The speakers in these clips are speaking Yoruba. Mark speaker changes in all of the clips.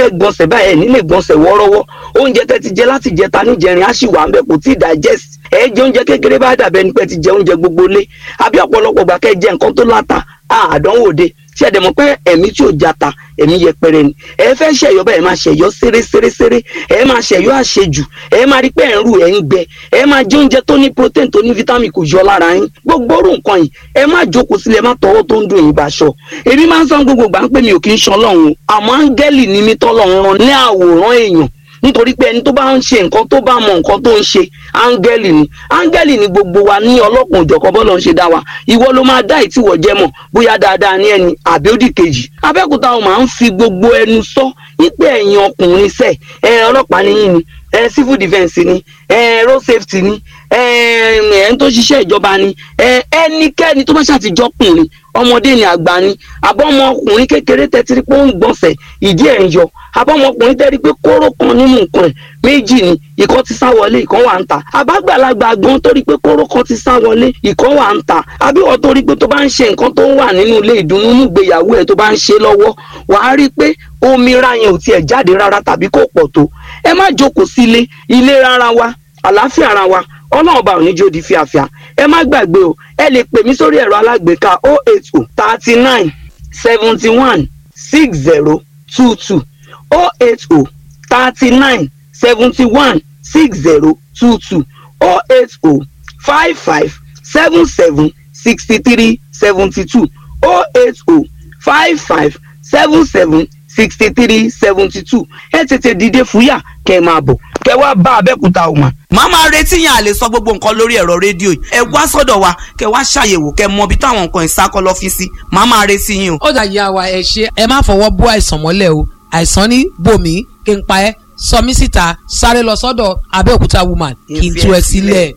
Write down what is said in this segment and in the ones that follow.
Speaker 1: fẹ́ gbọ̀nsẹ̀ báyìí ẹ̀ nílé gbọ̀nsẹ̀ wọ́ọ́rọ́wọ́ oúnjẹ tẹ́ ti jẹ láti jẹta níjẹrin á sì wà ń bẹ kò tí ì digest ẹ jẹ oúnjẹ kékeré bá dàbẹ́ ni pé ti jẹ oúnjẹ gbogbo lé àbí ọ̀pọ̀lọpọ̀ gbà kẹ́ jẹ nǹkan tó láta àdánwò de tí ẹ dẹ̀ mọ̀ pé ẹ̀mí tí ò jata ẹ̀mí yẹpẹrẹ ni ẹ fẹ́ ṣẹ̀yọ́ bẹ́ẹ̀ máa ṣẹ̀yọ́ ṣeréṣeréṣeré ẹ máa ṣẹ̀yọ́ àṣejù ẹ máa rí pé ẹ̀ ń rù ẹ̀ ń gbẹ ẹ máa jẹ oúnjẹ tó ní protein tó ní vitamin kò yọ lára yín gbogbo orú nǹkan yìí ẹ má jókòó sílẹ̀ má tọwọ́ tó ń dùn yín báṣọ èmi máa ń sọ gbogbo gbà ń pè mí ò kí ń ṣan lọ́hùn àmọ́ áńgẹ́lì ni mí tọ́lọ́run rán ní àwòrán èèyàn nítorí pé ẹni tó bá ń ṣe nǹkan tó bá mọ nǹkan tó ń ṣe áńgẹ́lì ni áńgẹ́lì ni gbogbo wa ní ọlọ́kùn òjọ̀kan bọ́lọ̀ ń ṣe dá wa ìwọ ló máa dá ìtìwọ̀ jẹ́ mọ̀ bóyá dáadáa ní ẹni àbí ó dì kejì abẹ́òkúta wọn máa ń fi gbogbo ẹnu sọ wípé ẹ̀yin ọkùnrin sẹ̀ ẹ ọlọ́pàá ni yín ni ẹ civil defence ni ẹ road safety ni ẹ ẹ ń tó ṣiṣẹ́ ìjọba ni ẹ ẹnikẹ́ni tó bá ṣàtijọ́kùnrin ọmọdé ni àgbà ni abọ́mọkùnrin kékeré tẹ́tí pé ó ń gbọ̀nsẹ̀ ìdí ẹ̀ ń yọ abọ́mọkùnrin tẹ́rí pé kóró kan nínú nǹkan ẹ̀ méjì ni ìkan ti sá wọlé ìkan wà ń ta àbágbàlagbà gan torí pé kóró kan ti sá wọlé ìkan wà ń ta àbíwọ̀ torí pé tó bá ń ṣe nǹkan tó wà nínú ilé ìdùnnú nígbèyàwó ẹ̀ tó bá ń ṣe lọ́wọ́ wàá rí i pé omi ra yẹn ò tiẹ̀ jáde rárá tàbí kò pọ̀ tó ẹ má jókòó sílé ilé rárá wa àlàáfíà ara wa ọlọ́run bá òní jó di fíafíà ẹ má gbàgbé o ẹ lè pè mí sórí ẹ̀rọ alágbèéká o eight o thirty nine seventy one six zero two two o eight o thirty nine seventy one six zero two two o eight o five five seven seven sixty three seventy two o eight o five five seven seven sixty three seventy two ẹ tètè dìde fúyà kẹ́ ẹ máa bọ̀ kẹ́ wá bá abẹ́kúta ọ̀mà.
Speaker 2: màá máa retí yẹn à lè sọ gbogbo nǹkan lórí ẹ̀rọ rédíò yìí ẹ wá sọ́dọ̀ wa kẹ́ wá ṣàyẹ̀wò kẹ́ mọ ibi táwọn nǹkan ìsákọ́ lọ́fíìsì màá máa retí yín o.
Speaker 3: ó dà yà wá ẹ ṣe ẹ má fọwọ́ bó àìsàn mọ́lẹ̀ o àìsàn ní bòmí kí n pa ẹ́ sọ mí síta sáré lọ sọ́dọ̀ abẹ́òkúta woman kí n tú ẹ sílẹ̀.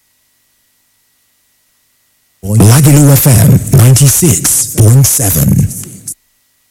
Speaker 4: Lagelu FM 96.7.